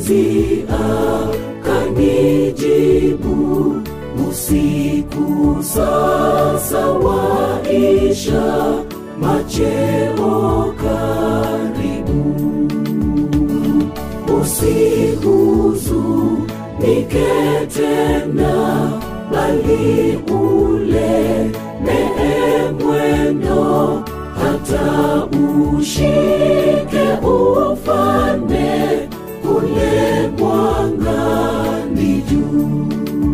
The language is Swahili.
Basi akanijibu, usiku sasa waisha, macheo karibu. Usihuzunike tena, bali ule nee mwendo, hata ushike ufalme kule mwangani juu.